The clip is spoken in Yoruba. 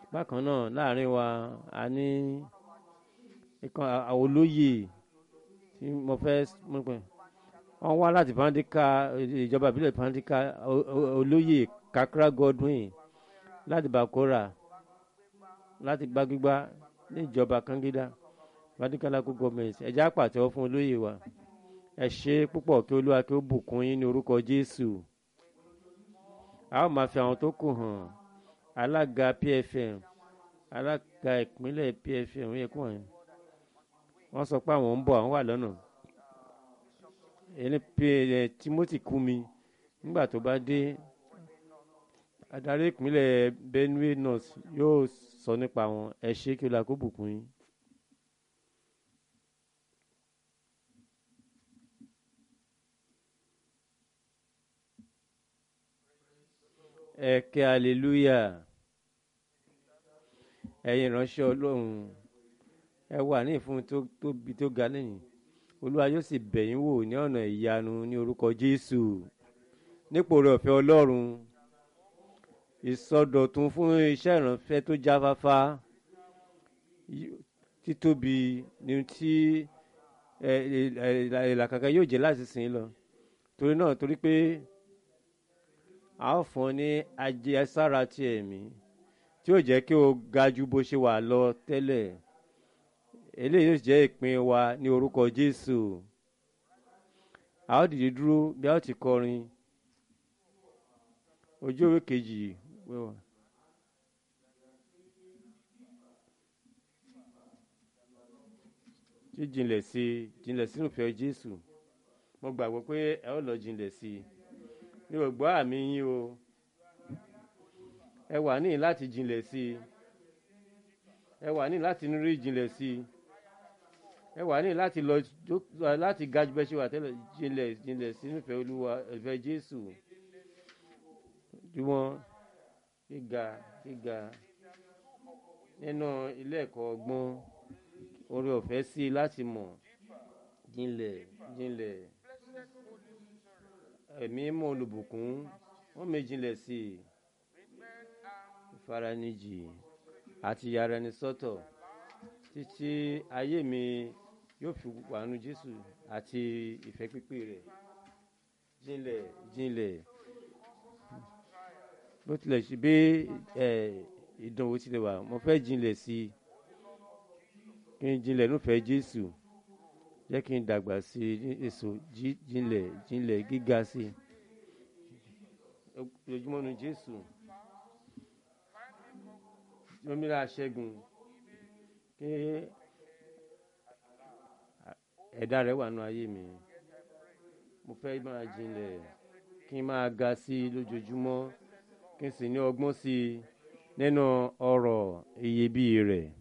bákan náà láàrin wa a ní ìkan àwọn olóyè tí mo fẹ́ mú pẹ́ wọ́n wá láti pandika ìjọba ìbílẹ̀ pandika o- o- olóyè kakra godwin láti bakora láti gbágbígbá ní ìjọba kangida pandika local government ẹ̀já pàtẹ́wọ́ fún olóyè wa ẹ ṣe púpọ̀ kí olúwa kí ó bùkún yín ní orúkọ jésù a ó máa fi àwọn tó kù hàn alága pfm alága ìpínlẹ̀ pfm yẹ kó wọ̀nyí wọ́n sọ pé àwọn ń bọ̀ àwọn wà lọ́nà ẹni pé ẹ timothy kumi nígbà tó bá dé adarí ìpínlẹ̀ benue north yóò sọ nípa wọn ẹ ṣe kí olúwa kó bùkún yín. ẹ kẹ́ hallelujah ẹ̀yin ìránṣẹ́ ọlọ́run ẹ wà ní ìfún tó tóbi tó ga lẹ́yìn olúwa yóò sì bẹ̀ yín wò ní ọ̀nà ìyanu ní orúkọ jésù nípò rẹ̀ ọ̀fẹ́ ọlọ́run ìsọdọ̀tun fún iṣẹ́ ìránṣẹ́ tó jáfáfá yí- títóbi ní tí ẹ, ẹ, ẹ, ìlàkàkà yóò jẹ́ láti sìn ín lọ torí náà torí pé a ó fún ọ ní ajẹsára ti ẹ̀mí tí yóò jẹ́ kí o ga ju bó ṣe wà lọ tẹ́lẹ̀ eléyìí yóò jẹ́ ìpín wa ní orúkọ jésù a ó dìde dúró bí a ó ti kọrin ojú òwe kejì wẹ́wà. jíjìnlẹ̀ sí i jìnlẹ̀ sínú ìfẹ́ jésù mo gbàgbọ́ pé ẹ ó lọ jìnlẹ̀ sí i mi ò gbọ́ àmì yín o ẹ wà ní láti jìnlẹ̀ sí i ẹ wà ní láti rí jìnlẹ̀ sí i ẹ wà ní láti lọ jó- láti ga jù bẹ́ẹ̀ ṣe wà tẹ́lẹ̀ jìnlẹ̀ jìnlẹ̀ sínú ìfẹ́ olúwa ìfẹ́ jésù jùmọ̀ gíga gíga nínú ilé ẹ̀kọ́ ọgbọ́n orí ọ̀fẹ́ sí i láti mọ̀ jinlẹ̀ jinlẹ̀ ẹ̀mí mọ́ olùbùkún wọ́n mi jinlẹ̀ sí i ìfaranijì àti yàrá ẹni sọ́tọ̀ títí ayé mi yóò fi wàánu jésù àti ìfẹ́ pípé rẹ̀ jinlẹ̀ jinlẹ̀ bó tilẹ̀ ṣe bí ẹ̀ ìdánwò tilẹ̀ wà mo fẹ́ jinlẹ̀ sí i kí n jinlẹ̀ nífẹ̀ẹ́ jésù jẹ́ kí n dàgbà sí i ní èso jí- jinlẹ̀ jinlẹ̀ gíga sí i ojoojúmọ́ nu jésù omíra ṣẹ́gun kí ẹ̀dá rẹ̀ wà nù ayé mi mo fẹ́ máa jinlẹ̀ kí n máa ga sí i lójoojúmọ́ kí n sì ní ọgbọ́n sí i nínú ọ̀rọ̀ iyebíye rẹ̀